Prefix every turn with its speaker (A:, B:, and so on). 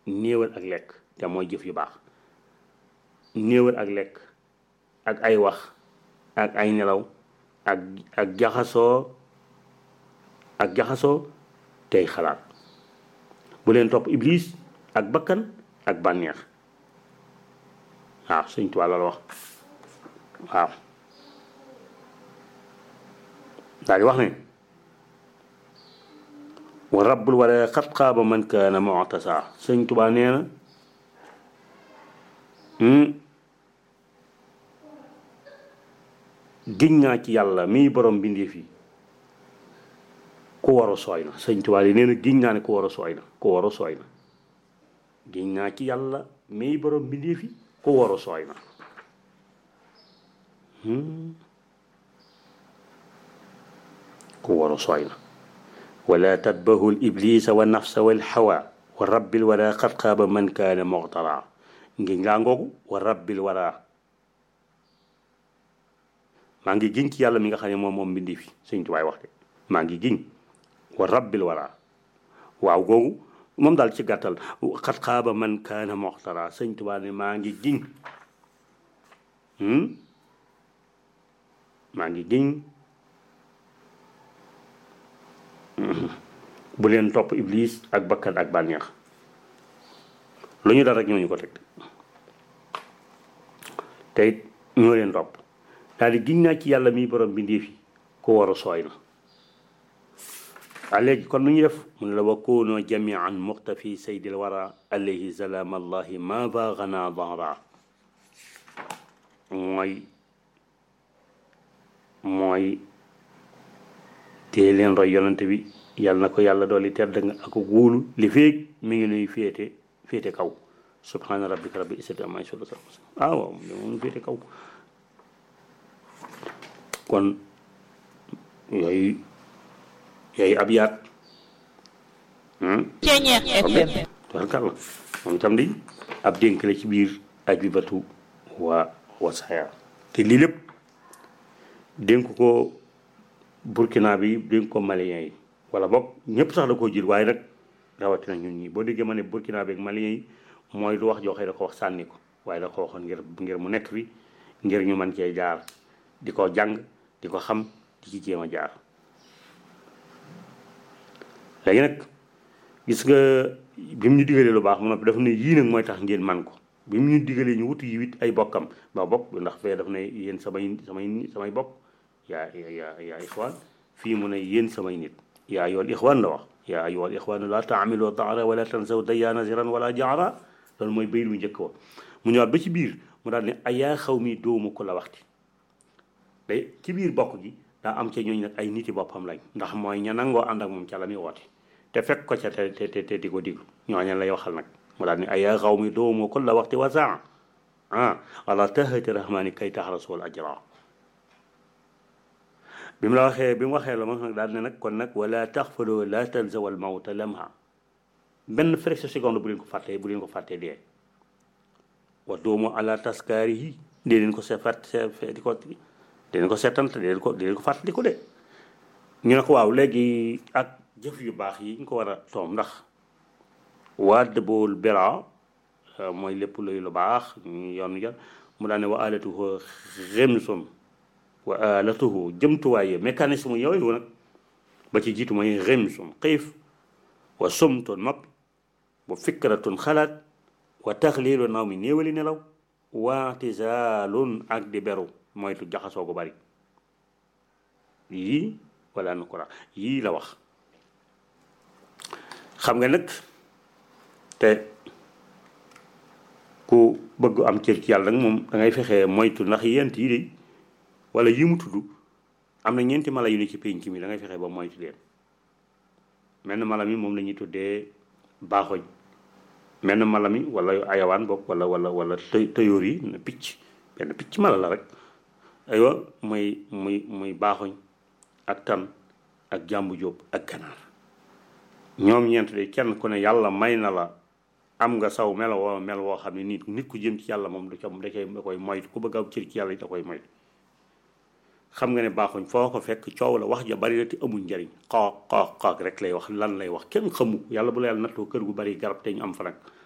A: néewal ak lekk te mooy jëf yu baax néewal ak lekk ak ay wax ak ay nelaw ak ak jaxasoo ak jaxasoo tey xalaat bu leen topp iblis ak bakkan ak bànneex waaw sëñ Tuubaa la wax waaw daal di wax ne wa rabbul wara xat xaaba man kaana mu'tasa sëñ Tuubaa nee na giñ naa ci yàlla mii borom bindee fii ku waru sooy na sëñ Tuubaa yi nee na giñ naa ne ku waru sooy na ku waru sooy na giñ naa ci yàlla mii borom bindee fi ku waru sooy na ku waru sooy na wala tatbahu l iblisa wa nafsa wal hawa wa rabbil wara qad xaaba man kaana muxtara ngiñ laa ngoogu wa rabbil wara maa ngi giñ ci yàlla mi nga xam ne moom moom mbindi fi sëñ tubaay wax de maa ngi giñ wa rabbil wara waaw googu moom daal ci gàttal xat xaaba man kaana muxtara sëñ tubaa ne maa ngi giñ maa ngi giñ bu leen topp iblis ak bakkan ak bànneex lu ñu dal rek ñooñu ko teg te it ñoo leen topp daal di giñ naa ci yàlla mi borom bindee fi ku war a sooy na a léegi kon lu ñu def mu ne la wa koonoo jamian muxtafi saydil wara alayhi salaam allahi ma baagana dara mooy mooy tée leen roy yonante bi yàlla na ko yàlla dooli tedd nga ak wóolu li féeg mi ngi nuy féete féete kaw subhaana rabbika rabbil izzati amma yasifuun ah waaw mu féete kaw kon yooyu yooyu ab yaat tubarkàlla moom itam di ab dénk la ci biir aj bi batu waa wasaaya te lii lépp dénk ko burkina bi dénk ko malien yi wala boog ñëpp sax da koo jël waaye nag rawatina ñun ñi boo déggee ma ne burkina bi ak malien yi mooy du wax joxe da ko wax sànni ko waaye da ko waxoon ngir ngir mu nekk fi ngir ñu mën cee jaar di ko jàng di ko xam di ci jéem a jaar léegi nag gis nga bi mu ñu digalee lu baax mu noppi daf ne yii nag mooy tax ngeen man ko bi mu ñu digalee ñu wuti yi wit ay bokkam ba bokk ndax fee daf ne yéen samay samay samay bokk yaa yaa yaa ixwaan fii mu ne yéen samay nit yaa ayyuhal ixwaan la wax yaa ayyuhal ixwaan la taamilu daara wala tansaw dayyaana ziran wala jaara loolu mooy bayit bu njëkk wa mu ñëwaat ba ci biir mu daal ne ayaa xaw mi doomu ko la waxti day ci biir bokk gi daa am ca ñooñu nag ay niti boppam lañ ndax mooy ña nangoo ànd ak moom ca la muy woote te fekk ko ca te te te di ko diglu ñooñu lay waxal nag mu daal ne ayaa xaw mi doomu ko la waxti wa saa ah ala tahati rahmani kay tax rasul ajra bi mu la waxee bi mu waxee la moom nag daal ne nag kon nag wala taxfaloo la tanzawal mawta lamha benn fraction seconde bu leen ko fàttee bu leen ko fàttee dee wa doomu ala taskaari yi dee leen ko seet di ko dee leen ko seetant dee leen ko dee leen ko fàttali ko de ñu ne ko waaw léegi ak jëf yu baax yi ñu ko war a toom ndax waa dëbool bera mooy lépp luy lu baax ñu yoon jar mu daane wa alatuhu remsum wa alatuhu jëmtuwaaye mécanisme yooyu nag ba ci jiitu mooy remsum xiif wa sumtun noppi wa fikratun xalaat wa taxliilu naw mi néewali nelaw waatizaalun ak di beru moytu jaxasoo gu bari yii wala nu ko yii la wax xam nga nag te ku bëgg am cër ci yàlla nag moom da ngay fexee moytu ndax yent yi de wala yi mu tudd am na ñeenti mala yu ne ci pénc mi da ngay fexee ba moytu leen menn mala mi moom la ñuy tuddee baaxoñ menn mala mi wala ayawaan bopp wala wala wala të tëyoor yi na picc benn picc mala la rek aywa muy muy muy baaxoñ ak tan ak jàmbu jóob ak ganaar ñoom ñeent de kenn ku ne yàlla may na la am nga saw melo woo mel woo xam ne nit nit ku jëm ci yàlla moom du ca da koy da koy moytu ku bëgg a cër ci yàlla yi da koy moytu xam nga ne baaxuñ foo ko fekk coow la wax ja bari na te amul njariñ xoox xoox xoox rek lay wax lan lay wax kenn xamu yàlla bu la yàlla nattoo kër gu bari garab te ñu am fa nag